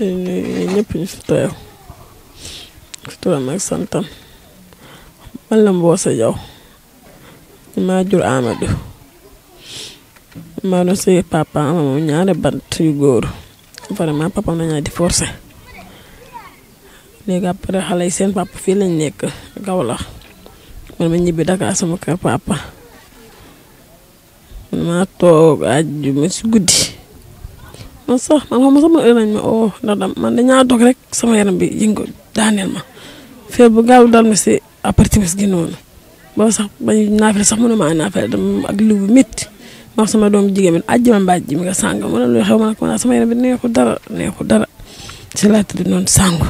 ñëpp ñu fi teew fi turam ak santam man la Mboose Jaw maa jur Amadou maa doon sëy papa ama moom ñaari bant yu góor vraiment papa nañaa di forcé léegi après xale yi seen papa fii lañ nekk Kaolack man ma ñibbi Dakar sama kër papa man maa toog àjjuma si guddi man sax man xam sama heure nañ ma oo ndax dam man dañaa dog rek sama yaram bi yëngu daaneel ma feer bu gaaw dal ma si après timis gi noonu boobu sax bañ naafale sax mënuma a naafale dama ak liw bu métti ma wax sama doom jigéen bi àjjuma mbaaj ji mi nga sàng ma ne lu xew ma ne ko sama yaram bi neexu dara neexu dara si laa tëdd noonu sàngu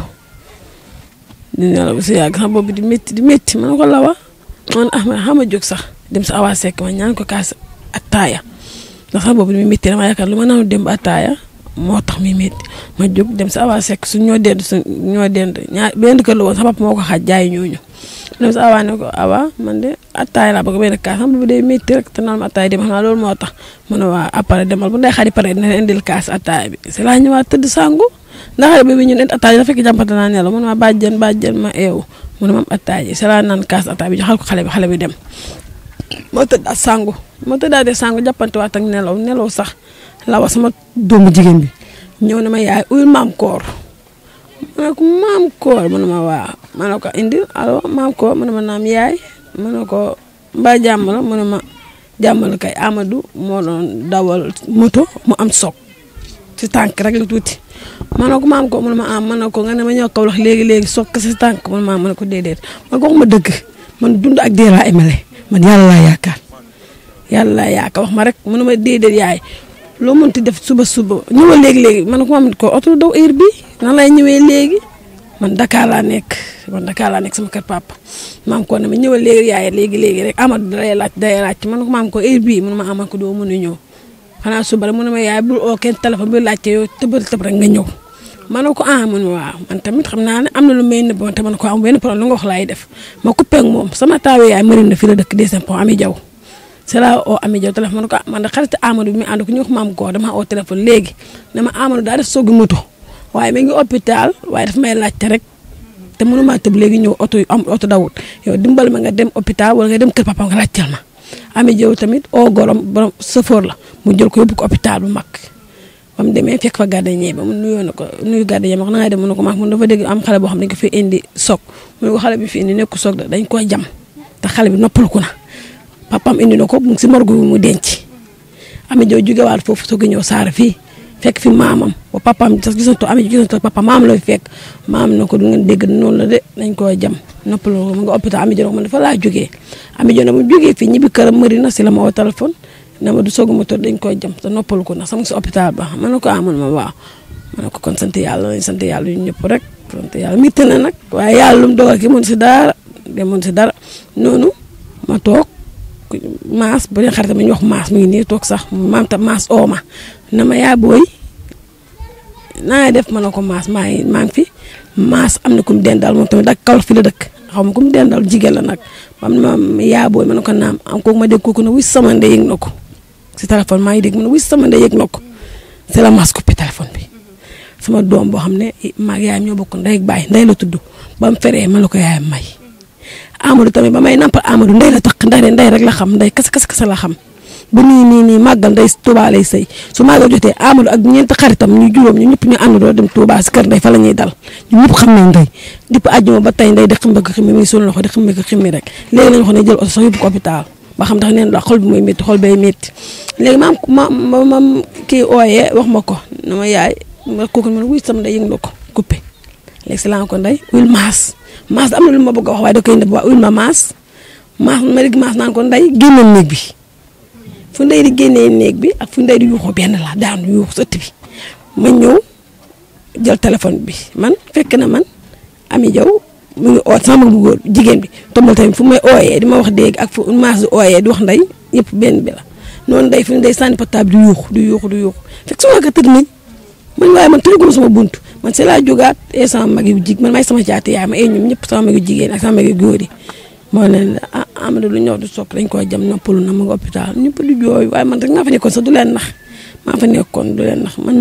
di nelaw si yàgg sama bopp di métti di métti ma ne ko lawa man ah ma xam a jóg sax dem sa awa sekk ma ñaan ko kaas attaaya ndax sama bopp di métti dama yaakaar lu ma naan dem ba attaaya moo tax mi métti ma jóg dem sa awa sekk su ñoo dend su ñoo dend ñaar benn kër la woon sa papa moo ko xaaj jaay ñooñu dem sa awa ne ko awa man de attaaya laa bëgg benn kaas sama bopp day métti rek te naan ma attaaya dem xam naa loolu moo tax ma ne waa après demal bu ndey xarit pare dina indil kaas attaaya bi si laa ñëwaat tëdd sangu ndax xale bi ñun it attaaya dafa fekk jàmpante naa nelaw man ma bàjjen bàjjen ma eewu mu ne ma am attaaya si laa naan kaas attaaya bi joxal ko xale bi xale bi dem moo tëdd ak sangu moo tëddaatee sangu jàppante waat ak nelaw nelaw sax la wax sama doomu jigéen bi ñëw na ma yaay uyul maam koor ma ne ko maam koor mu ne ma waa ma ne ko indi allo maam koor mu ne ma naam yaay ma ne ko mbaa jàmm la mu ne ma jàmm la kay Amadou moo doon dawal moto mu am soog si tànk rek la tuuti ma ne ko maam ko mu ne ma am ma ne ko nga ne ma ñëw kaw wax léegi léegi soog si tànk mu ne ma ma ne ko déedéet ma ko wax ma dëgg man dund ak dee laa emale man yàlla laa yaakaar yàlla laa yaakaar wax ma rek mu ne ma déedéet yaay loo mënti def suba suba ñëwal léegi léegi man ko maam ko oto daw heure bi nan lay ñëwee léegi man Dakar laa nekk man Dakar laa nekk sama kër papa maam ko ne ma ñëwal léegi yaay léegi léegi rek Amadou day laaj day laaj man ko maam ko heure bii mun ma amal ko doo mën a ñëw xanaa suba rek mu ne ma yaay bul oo kenn téléphone bi laajte yow tëbal tëb rek nga ñëw ma ne ko ah man waaw man tamit xam naa ne am na lu may nëbb te man ko am benn problème lu nga wax laay def ma coupé ak moom sama taawe yaay mari na fi la dëkk deuxième pont Ami Jaw c'est là oo Ami Jaw téléphone ma ne ko man de xarit Amadou bi mi ànd ko ñu wax maam ko dama oo téléphone léegi dama Amadou daa def soogi moto waaye mi ngi hôpital waaye daf may laajte rek te mënuma tëb léegi ñëw oto am oto dawut yow dimbal ma nga dem hôpital wala nga dem kër papa nga laajteel ma Ami Jaw tamit oo gorom borom sëfoor la mu jël ko yóbbu ko hôpital bu mag ba mu demee fekk fa gardien ba mu nuyoo na ko nuyu gardien ba wax na nga dem mu ne ko max mun dafa dégg am xale boo xam ne dañ ko fi indi soog mu ne ko xale bi fi indi nekku soog dañ koy jam te xale bi noppalu ko na papam indi na ko mu ngi si morgue bi mu denc Ami Jaw jógewaat foofu soog a ñëw saara fii fekk fi maamam ba papam sax gisanto Ami Jaw gisanto papa maam la fi fekk maam na ko du ngeen dégg noonu la de dañ koy jam noppalu ko mu nga hôpital Ami Jaw man dafa laa jógee Ami Jaw na mu jógee fii ñibbi këram mëri na si la ma woo téléphone na ma du soog a moto dañ koy jam te noppalu ko ndax sama si hôpital ba ma ne ko amoon ma waaw ma ne ko kon sant yàlla nañ sant yàlla yu ñëpp rek sant yàlla mitti na nag waaye yàlla lu mu dogal ki mun si dara de mun si dara noonu ma toog maas bu dee xaritam ñu wax maas mi ngi nii toog sax maam tam maas oo ma na ma yaa booy naa def ma ne ko maas maa ngi maa ngi fi maas am na ku mu dendal moom tamit dak kaw fi la dëkk xaw ma ku mu dendal jigéen la nag am na ma yaa booy ma ne ko naam am kooku ma dégg kooku ne wis sama ndey yëg na ko si téléphone maa ngi dégg mu ne wis sama ndey yëg na ko c'est la maas coupé téléphone bi sama doom boo xam ne maag yaayam ñoo bokk ndey ak baay ndey la tudd ba mu feree ma la ko yaayam may Amadou tamit ba may nampal Amadou ndey la tax ndey ndey rek la xam ndey kese kese kese la xam bu nii nii nii màggal ndey Touba lay sëy su màggal jotee Amadou ak ñeenti xaritam ñu juróom ñu ñëpp ñu àndandoo dem Touba si kër ndey fa la ñuy dal ñu ñëpp xam nañ ndey dipp àjjuma ba tey ndey di ximbe ko ximmi mi ngi suñu loxo di ximbe ko ximmi rek léegi lañ wax ne jël oto sax yóbbu ko hôpital ba xam ndax neen la xol bi mooy métti xol bay métti léegi maam ma ma mam kii ooyee wax ma ko na ma yaay ma kooku ma ne wuy sama ndey yëg na ko coupé léegi si laa ko ndey wil maas maas am na lu ma bëgg a wax waaye da koy nëbb waa wil ma maas maas ma dégg maas naan ko ndey génneel néeg bi fu ndey di génnee néeg bi ak fu ndey di yuuxoo benn la daanu yuuxu sëtt bi ma ñëw jël téléphone bi man fekk na man Ami Jaw mu ngi oo sama mag bu góor jigéen bi tombal tamit fu may ooyee di ma wax dégg ak fu maas di ooyee di wax ndey yëpp benn bi la noonu ndey fu ndey sànni portable di yuuxu di yuuxu di yuuxu fekk sama ka tëdd nañ man waaye man tëjaguma sama bunt man si laa jógaat e sama mag yu jig man may sama caati yaay ma e ñoom ñëpp sama mag yu jigéen ak sama mag yu góor yi moo leen la ah Amadou lu ñëw di sokk dañ koy jam noppalu na ma nga hôpital ñëpp di jooy waaye man rek maa fa nekkoon sax du leen nax maa fa nekkoon du leen nax man moom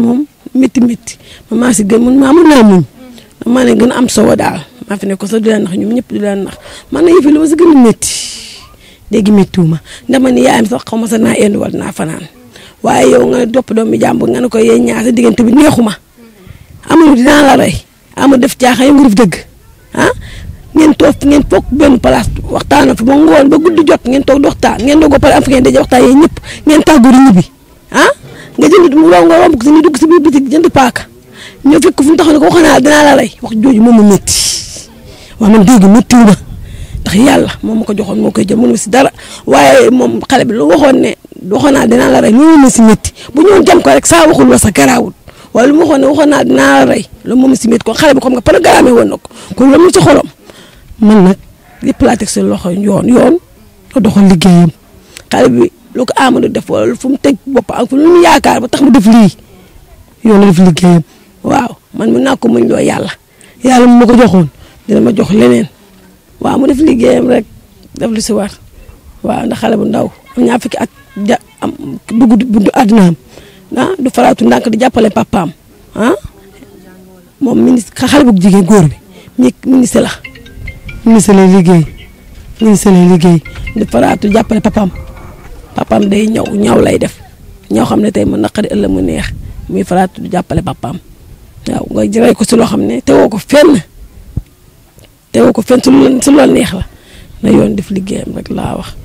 métti métti man maa si gën man maa mën naa muñ maa ne gën a am solo daal maa fi ne ko sax du leen nax ñoom ñëpp du leen nax man na yëf yi li ma si gën a métti léegi méttiwuma ndax man ni yaayam sax xaw ma sax naa indi wala naa fanaan waaye yow nga topp doomu jàmbur nga ne ko yee ñaar sa diggante bi neexuma amul dinaa la rey amul def caaxaan yow nga def dëgg ah ngeen toog ngeen toog benn place waxtaan fa ba ngoon ba guddi jot ngeen toog di waxtaan ngeen doog a pare am fi ngeen daje waxtaan yéen ñëpp ngeen tàggoo di ñibbi ah nga jënd mu raw nga romb ko si ñu dugg si biir bitik jënd paaka ñoo fekk fu mu taxaw ne ko wax naa dinaa la rey wax jooju moom ma métti waaw man dégg méttiwu ma ndax yàlla moom ma ko joxoon moo koy jël mënu ma si dara waaye moom xale bi lu waxoon ne waxoon naa dinaa la rey loolu ma si métti bu ñëwoon jam ko rek saa waxul wa sa garaawul waaye lu ma waxoon ne waxoon naa dinaa la rey loolu moom si métti kon xale bi xam nga programme woon na ko kon loolu mu ci xolom man nag lépp laa teg seen loxo yoon yoon ko doxal liggéeyam xale bi lu ko Amadou def wala fu mu teg bopp ak fu mu yaakaar ba tax mu def lii yoon la def liggéeyam waaw man mën naa ko muñ loo yàlla yàlla mu ma ko joxoon dina ma jox leneen waaw mu def liggéeyam rek def lu si war waaw ndax xale bu ndaw am ñaar fukki at ja am dugg buntu àddinaam ah du faraatu ndànk di jàppale papaam ah moom ministre xale bu jigéen góor bi mi ministre la ministre lay liggéey ministre lay liggéey di faraatu jàppale papaam papaam day ñaw ñaw lay def ñaw xam ne tey mu naqari ëllëg mu neex muy faraatu di jàppale papaam waaw nga jëray ko si loo xam ne tewoo ko fenn tewoo ko fenn su lu su loolu neex la na yoon def liggéeyam rek laa wax